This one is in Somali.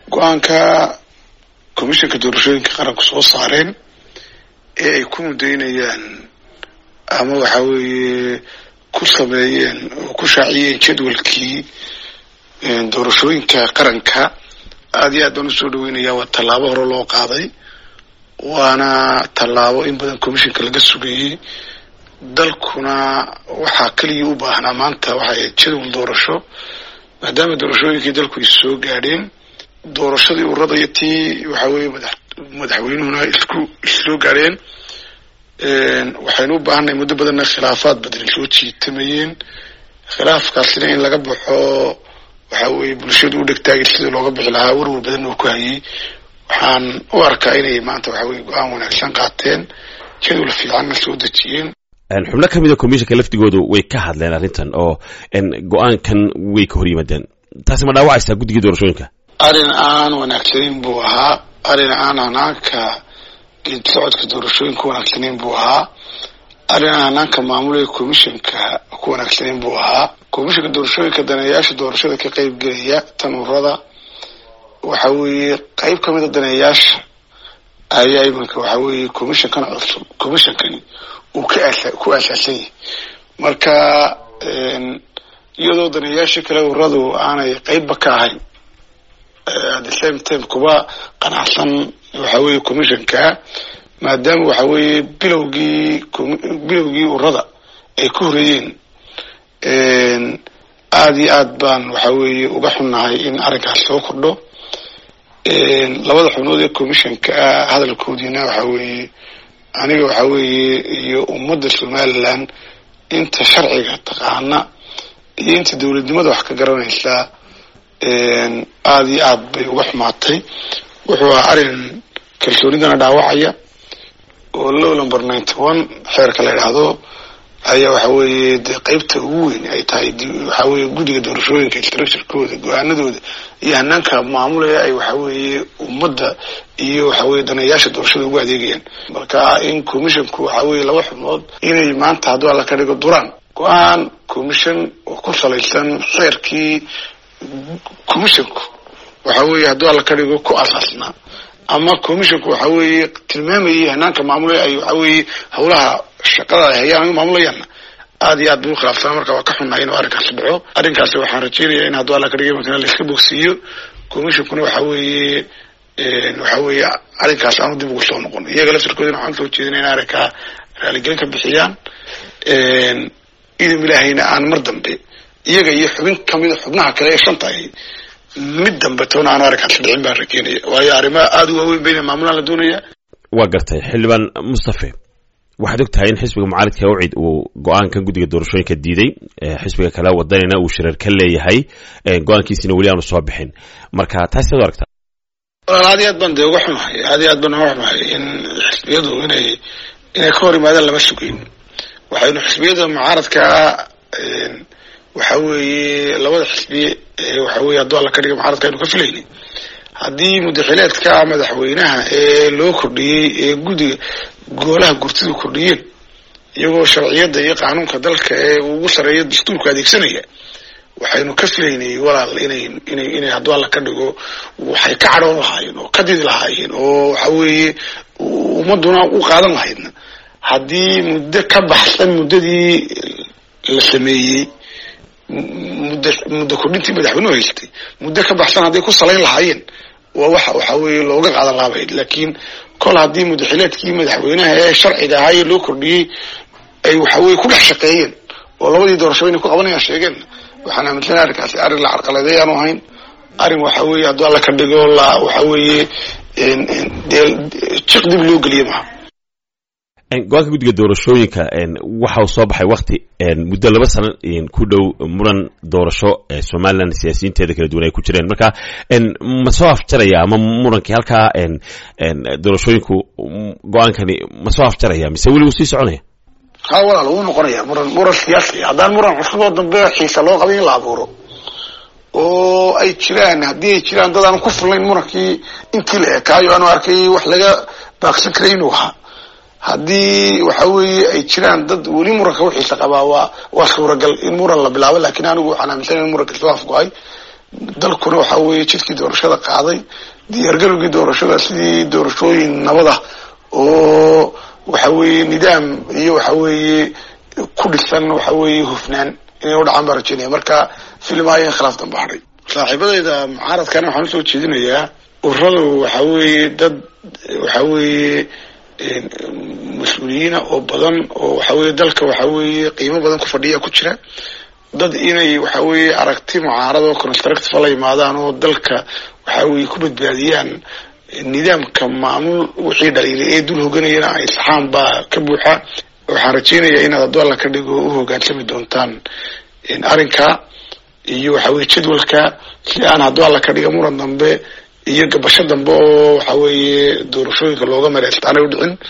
go-aanka commissionka doorashooyinka qaranku soo saareen ee ay ku mudaynayaan ama waxa weeye ku sameeyeen oo ku shaaciyeen jadwalkii doorashooyinka qaranka aada iyo aad baan usoo dhaweynaya waa tallaabo hore loo qaaday waana tallaabo in badan commissionka laga sugayey dalkuna waxaa keliya u baahnaa maanta waxay jadwal doorasho maadaama doorashooyinkii dalku ay soo gaadheen doorashadii urada iyo tii waxa weeye madax madaxweynuhuna isku issoo gaadheen waxaynu u baahanay muddo badanna khilaafaad badan soo jiitamayeen khilaafkaasina in laga baxo waxa weeye bulshadu u dhegtaagay sidii looga bixi lahaa warwar badan oo ku hayay waxaan u arkaa inay maanta waxa weye go-aan wanaagsan qaateen jadwal fiicanna soo dejiyeen xubno ka mid a commissionka laftigoodu way ka hadleen arrintan oo go-aankan way ka hor yimaadeen taasi ma dhaawacaysaa guddiga doorashooyinka arrin aan wanaagsanayn buu ahaa arrin aan hanaanka geed socodka doorashooyinka wanaagsanayn buu ahaa arrin aan hanaanka maamulaya commissionka ku wanaagsanayn buu ahaa commissionka doorashooyinka daneeyaasha doorashada ka qeyb gelaya tanurada waxa weeye qeyb ka mid a daneeyaasha ayaa iminka waxa weeye commissionkan cusub commissionkani uu ka aasa ku aasaasan yahay marka iyadoo daneeyaasha kale uradu aanay qeybba ka ahayn at the same time kuba qanacsan waxa weeye commissionka maadaama waxa weeye bilowgii bilowgii urada ay ku horeeyeen aada iyo aad baan waxa weeye uga xunnahay in arrinkaas soo kordho labada xubnood ee commissionka ah hadalkoodiina waxa weeye aniga waxa weeye iyo ummadda somaliland inta sharciga taqaana iyo inta dowladnimada wax ka garanaysa aada iyo aad bay uga xumaatay wuxuu ahaa arrin kalsoonidana dhaawacaya oo low number ninety one xeerka la idhaahdo ayaa waxa weeye dee qeybta ugu weyn ay tahay waxa weeye guddiga doorashooyinka structurekooda go-aanadooda iyo hanaanka maamulaya ay waxa weeye ummadda iyo waxa weye daneeyaasha doorashada ugu adeegayaan marka in commissionku waxa weeye laba xubnood inay maanta hadduu alla ka dhigo duraan go-aan commission oo ku salaysan xeerkii commissionku waxa weeye hadduu alla ka dhigo ku asaasnaa ama commissionku waxa weeye tilmaamayay hanaanka maamulaya ay waxa weeye howlaha shaqada ay hayaan ay maamulayaanna aada iyo aad bay u khilaafsanaa marka waa ka xunnahay inuu arrinkaasi dhaco arrinkaasi waxaan rajeynaya in hadduu alla ka dhigay matala laiska bogsiiyo commissionkuna waxa weeye waxa weeye arrinkaas aanu dib ugu soo noqon iyaga laftirkoodina waxaan soo jeedina in arrinkaa raaligelin ka bixiyaan idin ilaahayna aan mar dambe iyaga iyo xubin kamida xubnaha kale ee shanta ahi mid dambe toona aanu arrinkaasi dhicin baan rajeynaya waayo arrimaha aada u waaweyn bayna maamulaan la doonaya waa gartay xildhibaan mustafe waxaad og tahay in xisbiga mucaaridka ucid uu go-aankan guddiga doorashooyinka diiday xisbiga kale wadanina uu shirar ka leeyahay go-aankiisina weli aanu soo bixin marka taasi ad aragtaa walaal aad iyo aad baan dee uga xumahay aad iyo aad baan uga xumahay in xisbiyadu inay inay ka hor yimaadaan lama sugeyn waxaynu xisbiyada mucaaradkaa waxa weeye labada xisbi waxa weye hadduu alla ka dhiga mucaaradka aynu ka filayni haddii mudaxileedka madaxweynaha ee loo kordhiyey ee guddiga goolaha gurtidu kordhiyeen iyagoo sharciyadda iyo qaanuunka dalka ee ugu sareeya dastuurka adeegsanaya waxaynu ka filaynay walaal inay inay inay hadduu alla ka dhigo waxay ka cadhoon lahaayeen oo ka didi lahaayeen oo waxa weeye ummaduna u qaadan lahaydna haddii muddo ka baxsan muddadii la sameeyey muddo muddo kordhintii madaxweynuhu haystay muddo ka baxsan hadday ku salayn lahaayeen waa waxa waxa weeye looga qaadan lahabayd laakiin kol haddii mudaxileedkii madaxweynaha ee sharciga ahaayee loo kordhiyey ay waxa weye ku dhex shaqeeyeen oo labadii doorasho inay ku qabanayaan sheegeen waxaan aaminsanay arrinkaasi arrin la carqaladay aanu ahayn arrin waxa weeye hadduu alla ka dhigo la waxa weeye dee jiq dib loo geliye maha go-aanka guddiga doorashooyinka waxa uu soo baxay wakti muddo laba sano ku dhow muran doorasho somalilan siyaasiyiinteeda kala duwan ay ku jireen marka ma soo afjaraya ama murankii halkaa doorashooyinku go-aankani ma soo afjaraya mise weli wuu sii soconaya ha walaal wuu noqonaya muran muran siyaasi haddaan muran cusub oo dambe xiisa loo qabay in la abuuro oo ay jiraan haddii ay jiraan dad aan ku fulnayn murankii intii la ekaayo aanu arkay wax laga baaqsan karay inuu ahaa haddii waxa weeye ay jiraan dad weli muranka u xiisa qabaa waa waa suuragal in muran la bilaabo lakin anigu waxaan aaminsanay in muranka soo afgo-ay dalkuna waxa weeye jidkii doorashada qaaday diyaargarowgii doorashada sidii doorashooyin nabada oo waxa weeye nidaam iyo waxa weeye ku dhisan waxa weeye hufnaan inay u dhacaan baan rajeynaya marka filmaayo in khilaaf damba hadhay saaxiibadayda mucaaradkana waxaan usoo jeedinayaa ururadu waxa weeye dad waxa weeye mas-uuliyiina oo badan oo waxa weeye dalka waxa weeye qiimo badan ku fadhiya ku jira dad inay waxa weeye aragti mucaarad oo constructive la yimaadaan oo dalka waxa weeye ku badbaadiyaan nidaamka maamul wixii dhaliilay ee dul hoganayana ay saxaan baa ka buuxa waxaan rajeynayaa inaad hadduu alla ka dhigo u hogaansami doontaan arrinka iyo waxa weye jadwalka si aan hadduu alla ka dhiga muran dambe iyo gabasho dambe oo waxa weeye doorashooyinka looga mareystaan ay u dhicin